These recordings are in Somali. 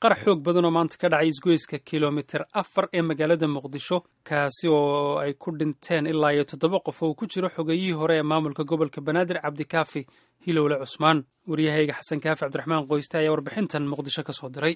qarax xoog badan oo maanta ka dhacay isgoyska kilomitir afar ee magaalada muqdisho kaasi oo ay ku dhinteen ilaa iyo toddoba qof oo ku jiro xogeyihii hore ee maamulka gobolka banaadir cabdikaafi hilowle cusmaan waryahayga xasan kaafi cabdiraxmaan qoyste ayaa warbixintan muqdisho ka soo diray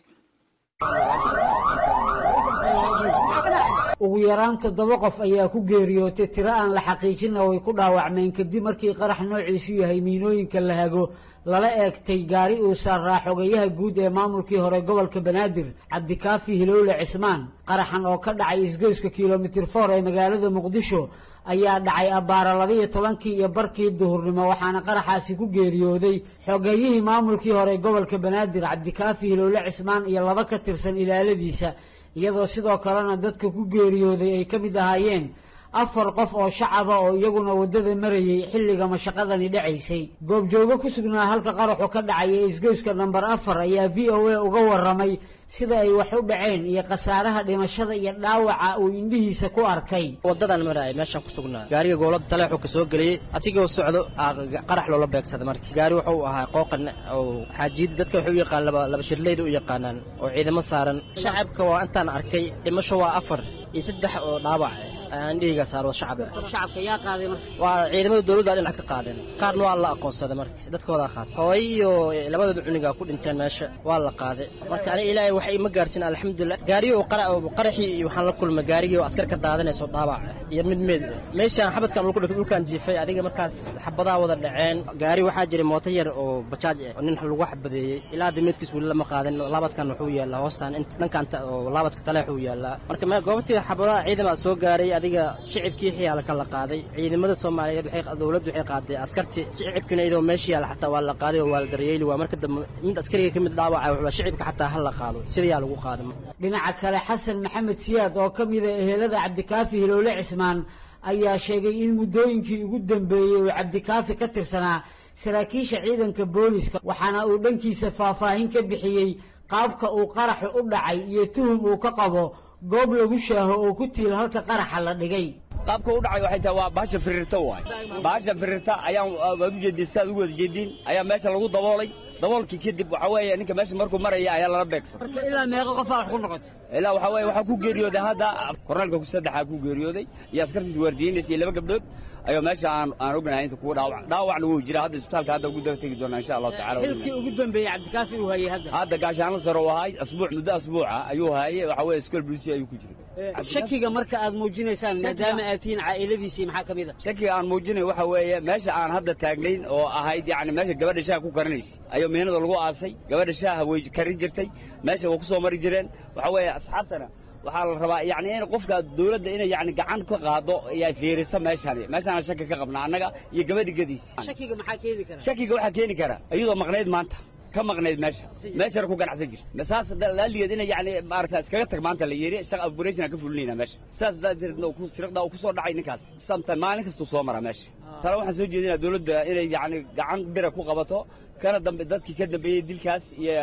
ugu yaraan toddoba qof ayaa ku geeriyootay tiro aan la xaqiijinna way ku dhaawacmeen kadib markii qarax noociisu yahay miinooyinka la hago lala eegtay gaari uu saaraa xogeyaha guud ee maamulkii hore gobolka banaadir cabdikaafi hilowle cismaan qaraxan oo ka dhacay isgoyska kilomitir foor ee magaalada muqdisho ayaa dhacay abbaara labaiyo tobankii iyo barkii duhurnimo waxaana qaraxaasi ku geeriyooday xogeyihii maamulkii hore gobolka banaadir cabdikaafi hilowle cismaan iyo laba ka tirsan ilaaladiisa iyadoo sidoo kalena dadka ku geeriyooday ay ka mid ahaayeen afar qof oo shacaba oo iyaguna waddada marayay xilliga mashaqadani dhacaysay goobjoogo ku sugnaa halka qaraxu ka dhacay ee isgoyska namber afar ayaa v o a uga warramay sida ay wax u dhaceen iyo khasaaraha dhimashada iyo dhaawaca uu indhihiisa ku arkay wadadan maraay meeshaan ku sugnaa gaariga goolada taleexu ka soo geliyey asigoo socdo qarax loola beegsaday marka gaari wuxuu ahaa qooqan oo xaajiyada dadka waxay u yaqaan laba laba shirleyda u yaqaanaan oo ciidamo saaran shacabka waa intaan arkay dhimasho waa afar iyo saddex oo dhaawac indhihiga saaro shacabka shacabka yaa qaaday marka waa ciidamada dawladda dhinac ka qaadeen qaarna waa la aqoonsaday marka dadkoodaa qaatay hooyo iyo labadooda cuniga ku dhinteen meesha waa la qaaday marka aniga ilaahay wax ima gaarsin alxamdulilah gaarigii qaraxii iyo waxaan la kulmay gaarigii oo askar ka daadanayso dhaawac iyo mid meed meeshaan xabadkan dhulku dhigay dhulkaan jiifay adiga markaas xabadaa wada dhaceen gaari waxaa jiray mooto yar oo bajaaj oo nin lagu xabadeeyey ilaa hadda meedkiis weli lama qaadin laabadkan wuxuu yaallaa hoostaan dhankan oo laabadka taleexuu yaallaa marka goobtii xabadaha ciidama soo gaaray adiga shicibkii xiyaala ka la qaaday ciidamada soomaaliyeed waxay dawladdu waxay qaaday askarti shicibkina iyadoo meesha yaala xataa waa la qaaday oo waa la daryeeli waa marka dambe mid askariga ka mid dhaawaca wuxuu shicibka xataa ha la qaado sidayaa lagu qaaday dhinaca kale xasan maxamed siyaad oo ka mida ehelada cabdikaafi hilowle cismaan ayaa sheegay in muddooyinkii ugu dambeeyey uu cabdikaafi ka tirsanaa saraakiisha ciidanka booliska waxaana uu dhankiisa faahfaahin ka bixiyey qaabka uu qaraxu u dhacay iyo tuhum uu ka qabo goob lagu shaaho oo ku tiil halka qaraxa la dhigay qaabka u dhacay waxay tahay waa bahasha firirta waay bahasha firirta ayaan waad u jeedin sidaad ugu wada jeedin ayaa meesha lagu daboolay daboolkii kadib waxa weeye ninka meesha markuu maraya ayaa lala beegsan marka ilaa meeqa qofaa wax ku noqotay ilaa waxa weeye waxaa ku geeriyooday hadda kornaalka saddexaa ku geeriyooday iyo askartiisa waardiyeynaysa iyo laba gabdhood ayuu meesha aan aan ognahay inta kuwa dhaawac dhaawacna wuu jira hadda isbitaalka hadda ugu daba tegi doonaa insha allahu tacala xilkii ugu dambeeyey cabdikaafi uu hayay hadda hadda gaashaanla sare uu ahay asbuuc muddo asbuuca ayuu hayay waxa weeye iskool bulisi ayuu ku jiray shakiga marka aad muujinaysaan maadaama aad tihiin caa'iladiisii maxaa ka mid a shakiga aan muujinayo waxa weeye meesha aan hadda taagnayn oo ahayd yacni meesha gabadha shaaha ku karinaysa ayuu miinada lagu aasay gabadha shaaha way karin jirtay meesha way ku soo mari jireen waxa weeye asxaabtana waxaa la rabaa yani in qofka dawladda inay yani gacan ka qaado ay fiiriso meeshani meeshaana shaki ka qabnaa annaga iyo gabadhi gadiisa shakiga maxaa keeni kara shakiga waxaa keeni kara iyadoo maqnayd maanta ka maqnayd meesha meeshana ku ganacsan jir saas laaligeed inay yani maarata iskaga tag maanta la yiri shaq operation ka fulinayna meesha saas daadeedna ku sirqda ku soo dhacay ninkaas samta maalin kastuu soo mara meesha tala waxaan soo jeedinaa dawladda inay yani gacan bira ku qabato kana dambe dadkii ka dambeeyey dilkaas iyo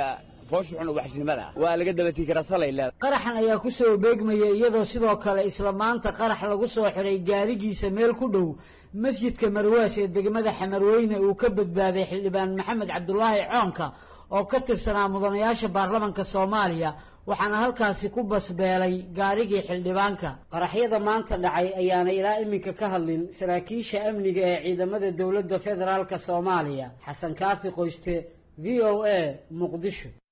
waa laga dabatii karaa salay leeda qaraxan ayaa ku soo beegmaya iyadoo sidoo kale isla maanta qarax lagu soo xiray gaarigiisa meel ku dhow masjidka marwaas ee degmada xamarweyne uu ka badbaaday xildhibaan maxamed cabdulaahi coonka oo ka tirsanaa mudanayaasha baarlamanka soomaaliya waxaana halkaasi ku basbeelay gaarigii xildhibaanka qaraxyada maanta dhacay ayaana ilaa iminka ka hadlin saraakiisha amniga ee ciidamada dowladda federaalka soomaaliya xasan kaafi qoyste v o a muqdisho